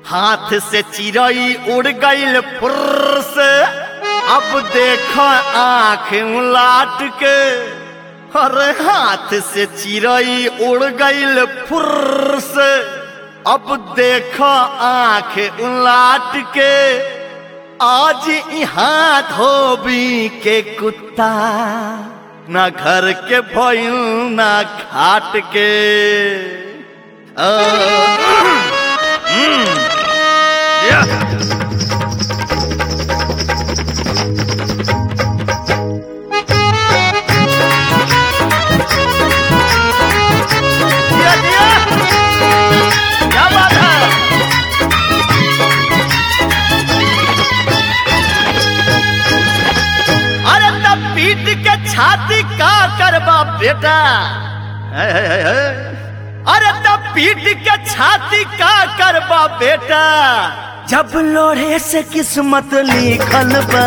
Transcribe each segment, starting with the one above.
हाथ से चिरई उड़ गईल फुर्र से अब देख आंख उलाट के अरे हाथ से चिरई उड़ गईल फुर्र से अब देख आंख उलाट के आज यहाँ धोबी के कुत्ता ना घर के भइल ना खाट के आ, दिया, दिया। क्या बात है अरे तब पीट के छाती का करबा बेटा है, है, है, है। अरे तब पीट के छाती का करबा बेटा जब लोढ़े से किस्मत लिखल बा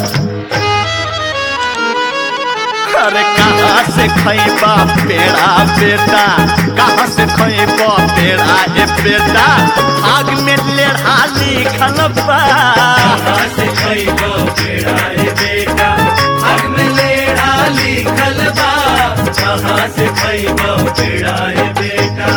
अरे कहाँ से खैबा पेड़ा बेटा कहाँ से खैबा पेड़ा ए बेटा आग में लेढ़ा लिखल बा कहाँ से खइबो पेड़ा रे बेटा हक में लेड़ा लिखल बा कहाँ से खइबो पेड़ा रे बेटा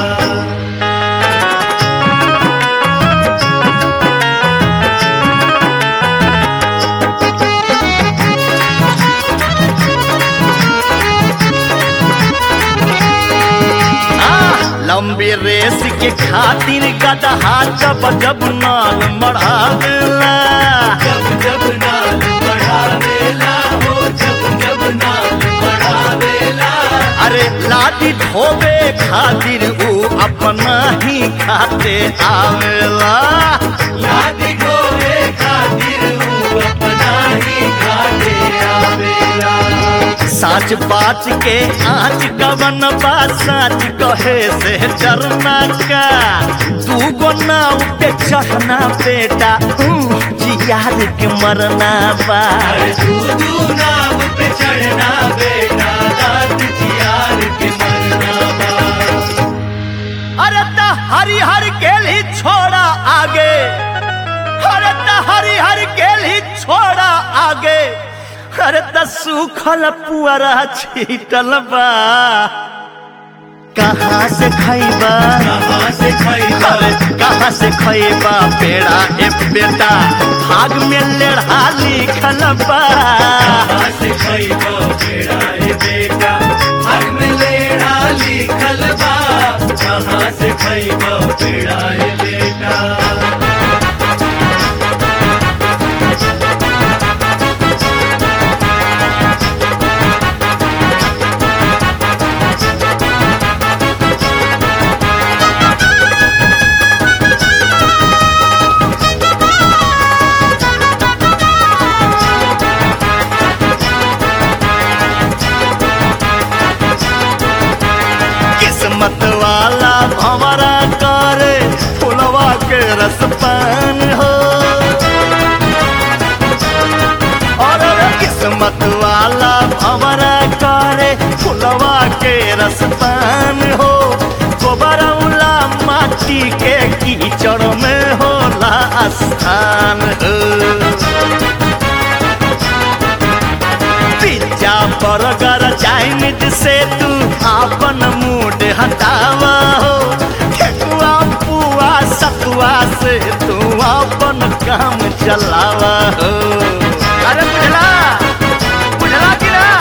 आ, लंबी रेस के खातिर गदहा जब जब नाल मढ़ावेला जब जब नाल बढ़ावेला हो जब जब नाल बढ़ावेला अरे लाठी ठोबे खातिर ऊ अपना ही खाते आवेला याद गोरे खातिर ऊ अपना ही घाटे आवेला साच बाच के आँच कवन बा साच कहे से डरना का तू गो नाव पे चढ़ना बेटा हूँ, जियार के मरना बा अरे तू तू नाव पे चढ़ना बेटा दाद जियार के मरना बा अरे त हरी हर गेल ही छोड़ा आगे अरे त हरी हर गेल ही छोड़ा आगे अरे त सूखल पुअरा छीटल बा कहाँ से खैबा कहाँ से खइबा अरे कहाँ से खैबा पेड़ा ए बेटा भाग में लेढ़ा लिखल बा कहाँ से खइबो बेड़ा रे बेटा हक में लेड़ा लिखल बा कहाँ से खइबो बेड़ा रे बेटा किस्मत वाला हमारा करे फुलवा के रस पान हो और अरे किस्मत वाला हमारा करे फुलवा के रस पान हो गोबरौला माटी के कीचड़ में होला स्थान हो पिज्जा बर्गर चाइनीज से तू अपन मूड हटावा हो ठेकुआ पुआ सतुआ से तू अपन काम चलावा हो अरे बुझला बुझला कि ना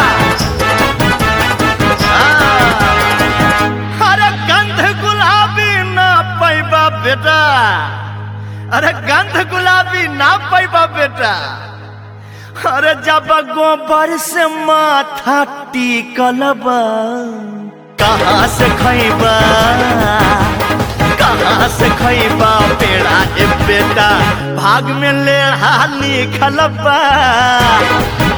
हाँ। अरे गंध गुलाबी ना पैबा बेटा अरे गंध गुलाबी ना पैबा बेटा अरे जब गोबर से माथा टिकल बा कहाँ से खैबा कहाँ से खैबा पेड़ा ए बेटा भाग में लेढ़ा लिखल बा